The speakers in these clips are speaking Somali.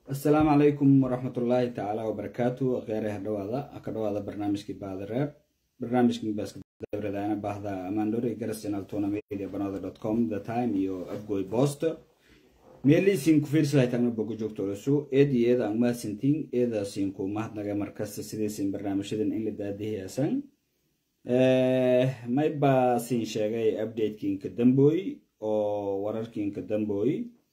asalaamu calaykum waraxmatullaahi tacaala wabarakaatu kheyraha dhawaada ka dhawaada barnaamijkii baadareeb barnaamijkii baaskadabradaana baahda amandori garas channel tournamedia banada dot com the time iyo afgoy post meeliisiin ku fiirsalahaytagna bogo joogtoolesu eed iyo eeda aan mahadsantiin eedaasin ku mahadnaga markasta sidaysin barnaamijyadan in la daadihiyaasan mayba siin sheegay updatekiinka dambooy oo wararkiinka dambooy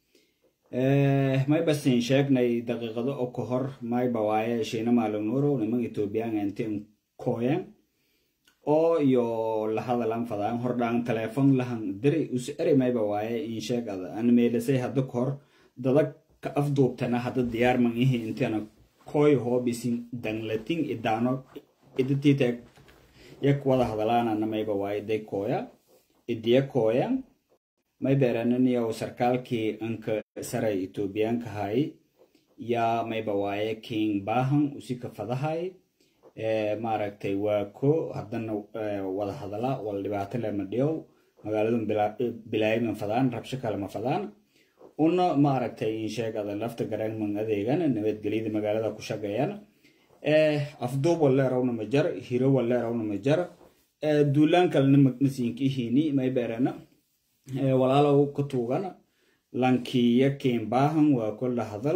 mayba siin sheegnay daqiiqado oo ka hor mayba waaye shiina maalin nuuro niman ethoobiyan intin kooyan oo iyo lahadalan fadaan hordhaan teleefon lahan diri usi eri mayba waaye in sheegada an meelisay hadda ka hor dada ka afduubtana hadda diyaar man ihi intana kooy hoobisin danglatin idaano idatitek yak wada hadalaanana mayba waaye day kooya idiya kooyan may beerananiyow sarkaalkii anka saray etoobiyaanka hay yaa mayba waaye king bahan usika fadahay maaragtay waa ko haddana wada hadala wala dhibaato lema dhiyow magaaladun bilaayiman fadaan rabsho kale ma fadaan una maaragtay insheegada lafta garangman adeegana nabadgelyada magaalada ku shaqeeyana afduub waleerawna ma jar hiro waleerawna ma jar duulaan kalena masiinka ihini may beerana walaalow ka tuugana lankiya keenbaahan waa kolla hadal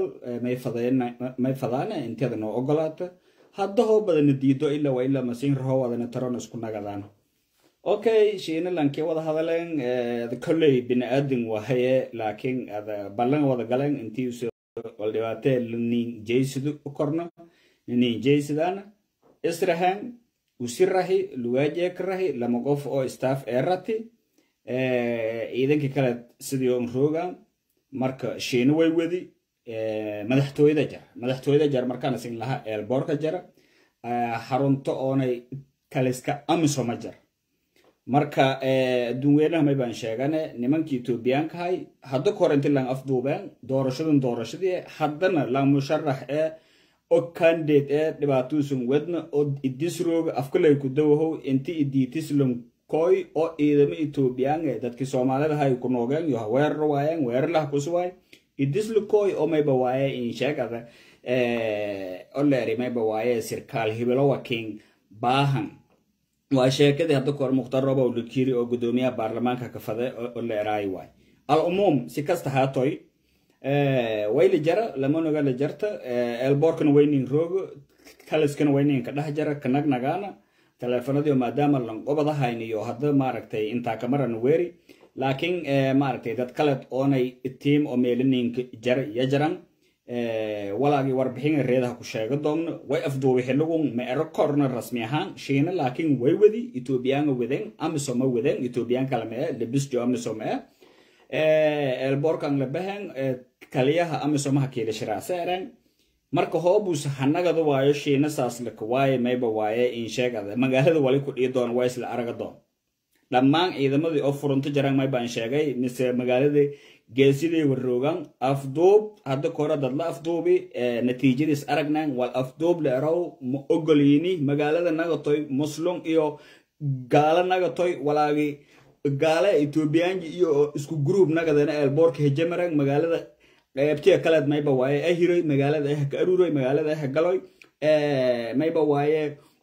may fadaana inteeda noo ogolaata hadda hoo badana diido ilaa waa ilaa masiin raho wadana taron isku nagadaan okay shiina lanki wada hadaleen kolley bini-aadin wahaye laakiin ada ballan wada galeen intii wal dhibaatee nin jeysidu u korno nin jeysidana israhan usirahi lugaajekarahi lama qof oo staff eerati ciidankii kale sidii on roogan marka shiina way wedi madaxtooyada jara madaxtooyada jara markaan isin laha eelboorka jara xarunto oonay kaliska amisoma jara marka adduunweynaha may baan sheegane nimankii etoobiyaankahay hadda ka hor inti lang afduubeen doorashadan doorashadii haddana lang musharax ee o candidate ee dhibaatuusan wedna oo idisrooga afkalay ku dawahow inti idiitislon koy oo ciidamo etoobiyaan ee dadkii soomaalida hay ku noogeen yo weerar waayeen weerarlaha kusuwaay idisla koy oo mayba waaye in sheegada oleeri mayba waaye sirkaal hibilowa king baahan waa sheekadii hadda kahor mukhtar robow lukiri oo gudoomiyaha baarlamaanka kafade oo leeraayi waay al umuum si kasta haatoy wayla jara lamanoga la jarta elboorkana waynin roogo kaliskana waynin ka dhex jara kanagnagaana teleefanadiio maadaama lanqobadahayn iyo hadda maaragtay intaa kamarana weeri laakiin maaragtay dad kale oonay tiim oo meelaninka jara iyo jaran walaagii warbixin reedaha ku sheega doomno way afduubi xiligun ma ero korna rasmi ahaan shiina laakiin way wadi etoobiyaanga wadeen amisoma wadeen etoobiyaan kale ma e lebisjo amisom e elborkan labahan kaliyaha amisomaha kiilashiraase eren marka hoobus hanagada waayo shiina saaslaka waaye mayba waaye in sheegada magaalada wali ku dhii doon waa isla araga doon dhammaan ciidamadii oo furunto jaran may baan sheegay mise magaaladii geesidii warroogan afduub hadda kore dadla afduubi natiijadiis aragnan wal afduub leerow ma ogoliini magaalada nagatoy muslum iyo gaalo nagatoy walaagi gaale etoobiyaanji iyo isku gruub nagadana eelboorka hejamaran magaalada qaybtiya kaleed mayba waaye ahiroy magaalada ah ka aruuroy magaalada ah galoy mayba waaye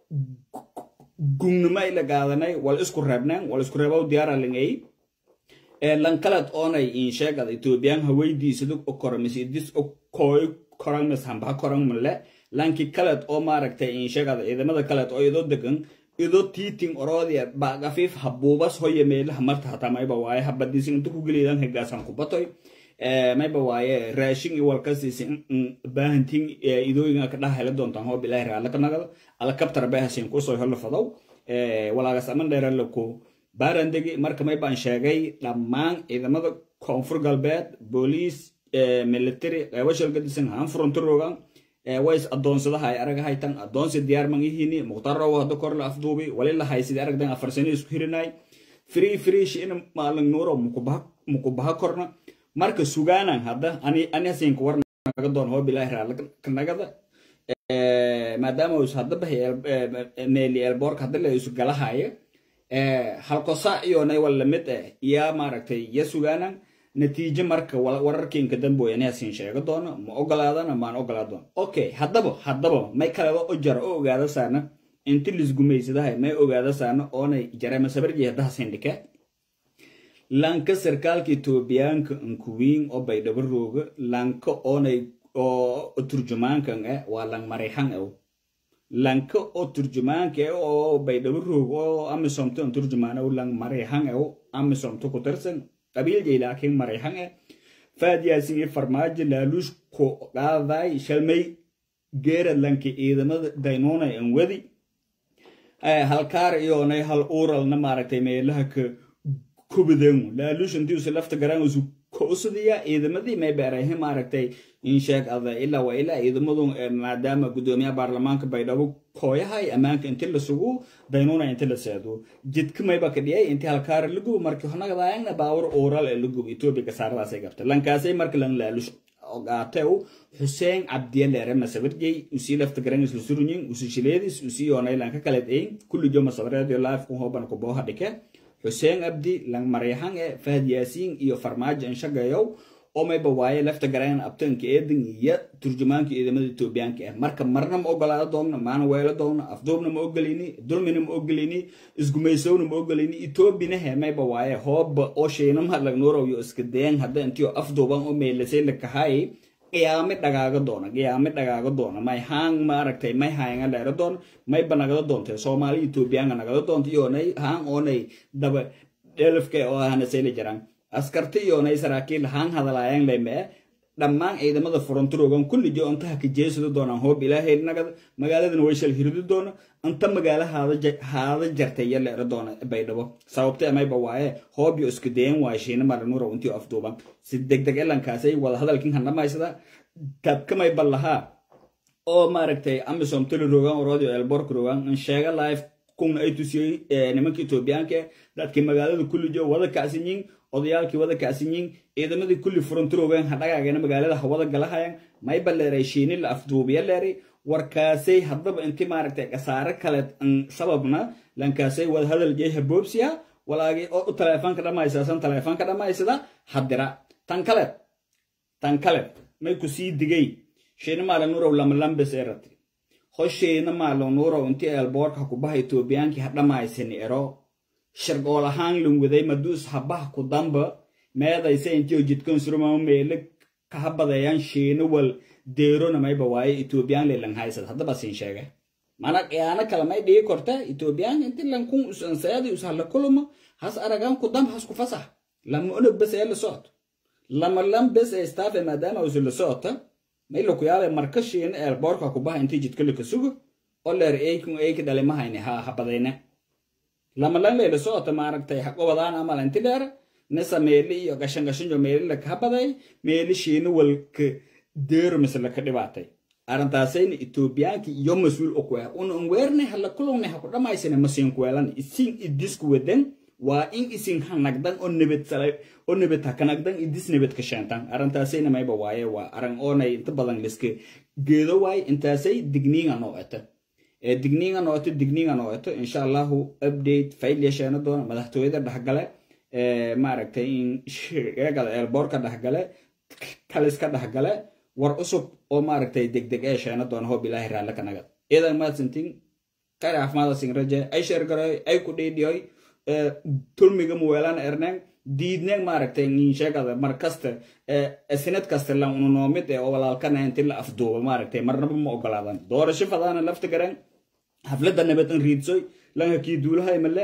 gungnimo ila gaadanay wal isku reebnaan wal isku reebow diyaara lingay lankaleed oonay in sheegada etoobiyaan haweydiisadu o koramis idis o kooy koran mis hambaha koran male lanki kaleed oo maaragtay in sheegada ciidamada kaleed oo idoo degan idoo tiiting oroodia baagafiif habuubas hoya meelaha marta hataa mayba waaye habadiisin inta ku geliyadan hegaasan kubatoy mayba waaye raashin iyo walkasiisi baahantiin idooyinga ka dhaha hela doontaan hoo bilaahi raallaka nagada alakabtar baahasin kusoo helo fadow walaagas aman dheerala ku baarandegi marka may baan sheegay dhammaan ciidamada koonfur galbeed booliis military qeybo shalgadisan haan furunto rogan ways adoonsadaha ay aragahaytan adoonsi diyaarman ihini muqtarawo hadda kor la afduubi wali la haysidi aragdan afarsani isku hirinay free free shiina maalin nuuro mukubaha korna marka sugaanan hadda ani ani hasinka war naga doon hoo bilaahi raalkanagada maadaama us hadda bahay meeli elboorka hadda la isu galahaya halkosa iyo nay wal lamid eh yaa maaragtay ya sugaanan natiijo marka wararkiinka damboyane hasiin sheego doono ma ogolaadana maan ogolaa doono okay haddaba haddaba may kaleba o jara o ogaada saana inti lisgumaysadahay may ogaada saana oonay jarema sabarji hadda hasiin dhike lanka sarkaalka etoobiyaanka nkuwiin oo baydhabo rooga lanka oonay oo turjumaankan eh waa lang marayxan ew lanka oo turjumaanka eh oo baydhabo roog oo amisomto an turjumaan ew lang marayxan ew amisomto ku tirsan qabiiljay laakiin marayxan eh faadiyaasin iyo farmaajo laaluush ku qaaday shalmay geera lanka ciidamada daynoonay an wadi halkaar iyoonay hal uuralna maaragtay meelaha ka kubadan laaluush intii usi lafta garaan usu kousadiya ciidamadii may beerahe maaragtay insheeg ada ilaa waa ilaa ciidamadu maadaama gudoomiyaha baarlamaanka baydhabo kooyahay ammaanka inti la sugu daynuuna inti la seedo jidka mayba ka dhiyay inti halkaara la gubo markii honagadaayagna baawur uural ee la gubo etoobiya kasaaradaasay gabta lankaasay marka lan laaluush ogaatew xuseen cabdiye leere masabarjey usii lafta garan isla surunyin usi shileedis usii yoonay lanka kaleed ein kulli jo masabareedio life ku hooban ku booha dhike xuseen abdi lang marayxan e fahad yaasiin iyo farmaajo inshagayow oo mayba waaye lafta garayan abtanka eedan iyo turjumaanka ciidamada etoobiyaanka ah marka marna ma ogolaada doonna maana weelo doonna afduubna ma ogolini dulmina ma ogolini isgumaysowna ma ogolini etoobina he mayba waaye hooba oo sheynama lagnuurow yo iska dayan hadda intiyo afduuban oo meelasay lakahay qiyaame dhagaaga doona qiyaame dhagaaga doona may haang maaragtay may haanga dheero doona mayba nagada doontay soomaali etoobiyaanka nagada doonta iyoonay haang oonay daba dhelafka oo ahanasayla jiraan askarta iyoonay saraakiil haang hadalaayaan laymee dhammaan ciidamada frontroogan kulli jo intaha kajeesada doonaan hoob ilaahay nagada magaaladana way shal hiridi doona inta magaala haada jartay iyo leero doona baydhabo sababta mayba waaye hoob yo isku dayan waaye shiina maranuura intii afduuban si degdeg elankaasay wada hadalkin handhamaysada tabka mayba lahaa oo maaragtay amisom tali rogan orodio elbork rogan in sheega life kuna ay tusiyey nimanka etoobiyaanka dadkii magaalada kulli jo wada kacsanyiin odayaalkii wada kacsanyiin ciidamadii kulli frontroogan hadhagaagana magaalada hawada galahayan mayba leeray shiini la afduubiya leeray warkaasay haddaba inti maaragtay kasaare kale sababna lankaasay wada hadal jey haboobsiya walaagi oo taleefoonka dhammaysaasan taleefoonka dhammaysada hadira tan kale tan kale may ku sii digay shiina maalanuurow lamalambes erati ho shiina maalanuurow inti eelboorka kubaha etoobiyaankii hadhamaysani ero shargool ahaan lunwaday maduus habaha ku damba meedaysa intiyo jidkan surmama meele kahabadeeyaan shiina wal deerona mayba waaye etoobiyaan lelan haysad haddaba siin sheege mana qiyaano kale may dhigi korta etoobiyaan inti lankun usanseedi ushala kuluma has aragaan ku damba has ku fasax lama onog bes ee la socto lama lam bes ee staafe maadaama usi la socota may laku yaabay marka shiina eelboorka kubaha intii jidka laka sugo oo leer eykun eyki dhalimahayni ha habadayne lama lan leela socota maaragtay haqobadaan amal inti dheer nisa meeli iyo gashan gashanjo meeli laka habaday meeli shiina walka deero mise laka dhibaatay arrintaasayna etoobiyaanki iyo mas-uul okuah una unweerne hala kulungne haku dhamaysane masiinkuweelan isin idisku wadan waa in isin hanagdan oo nabad salay oo nabad hakanagdan idis nabad ka sheentan arrintaasayna mayba waaye waa arrin oonay inta badan liska geedo waaye intaasay digniinga noo eta digniinga nooto digniinga nooto insha allahu update fail yeesheena doona madaxtooyada dhexgale maaragtay in sheegada eelboorka dhexgale kaliska dhexgale war cusub oo maaragtay degdeg ee sheena doona hoob ilaahi raalle ka nagad idan maadsantin kare caafimaada sin raje ay sheergaroy ay ku dhiidhiyoy tulmiga muweelan erneen diidneen maaragtay in sheegada mar kasta sinad kasta lan ununoomid ee oo walaalkana inti la afduuba maaragtay marnaba ma ogolaadan doorasho fadaana lafta garan xafladda nabad an riidsoy lanka kii duulahay male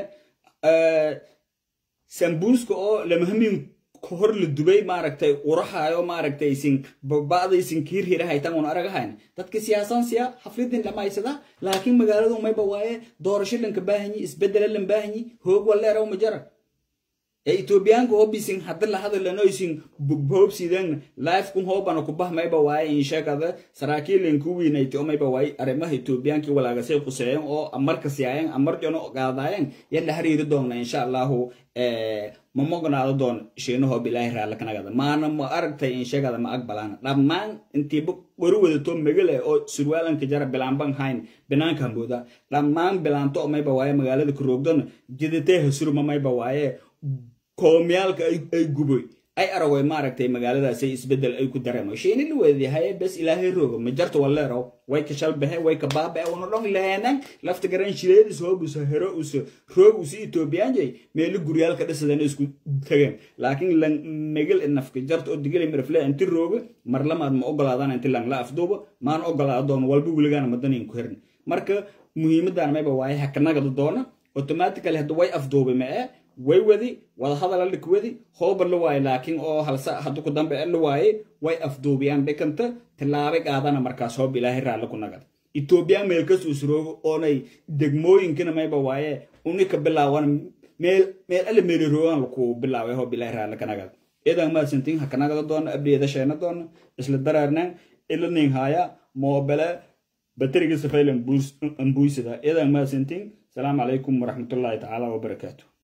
sambuuska oo lamahamin hor la dubay maaragtay urahayo maaragtay isin baba'da isin kiirhirahaytan un aragahayn dadka siyaasan siya xafladin dhamaysada laakiin magaaladu mayba waaye doorasho lanka baahanyi isbedela lan baahanyi hoog waleeraw ma jara ee etoobiyaanka hobisin hadda la hadalano isin hoobsidan life kun hoobana kubah mayba waaye in sheegada saraakiilen ku wiinayti oo mayba waaye arrimaha etoobiyaanki walaagasay quseeyan oo amarka siyaayan amarjano qaadaayan yalla hariiri doonna insha allahu ma mognaado doon shiinahoo bilaahi raalkanagada maana ma aragtay in sheegada ma aqbalaana dhammaan intiiba wari wadato megale oo surwaalanka jara bilaanban hayn binaanka hambooda dhammaan bilaanto oo mayba waaye magaalada karoogdona jidatee hasurma mayba waaye koomyaalka ay guboy ay aragooy maaragtay magaaladaasay isbedel ay ku dareemo sheeni la weedihaye bes ilaahay rooga ma jarta waleero way ka shalbahe way ka baabae una dhon leenan lafta garan shireedis hoobusa hero usa roog usi etoobiyaanjay meeli guryaalka dhisadana isku tageen laakiin lan megel nafka jarta oo digilay marfle inti rooga mar lamaad ma ogolaadaan inti lang la afduuba maan ogolaada doona walba weligaana madanin ku herin marka muhiimadan mayba waaye hakanagada doona automatically hadda way afduuba ma ee way wadi wadahadal allik wadi hooba la waaye laakiin oo halsa hadda ku dambe la waaye way afduubiyaan dhikanta tilaabay qaadana markaas hoob ilaahay raalli ku nagad etoobiya meelkas usroogo oonay degmooyinkana mayba waaye unika bilaawan meel meel alle meeli roogan laku bilaaway hoob ilaahay raalli ka nagad idan maasantiin hakanagada doona abdiyada sheena doona isla daraarnaan ila nin haya moobele bateriga safaylan buisida idan maasantiin السلام عليكم ورحمة الله تعالى وبركاته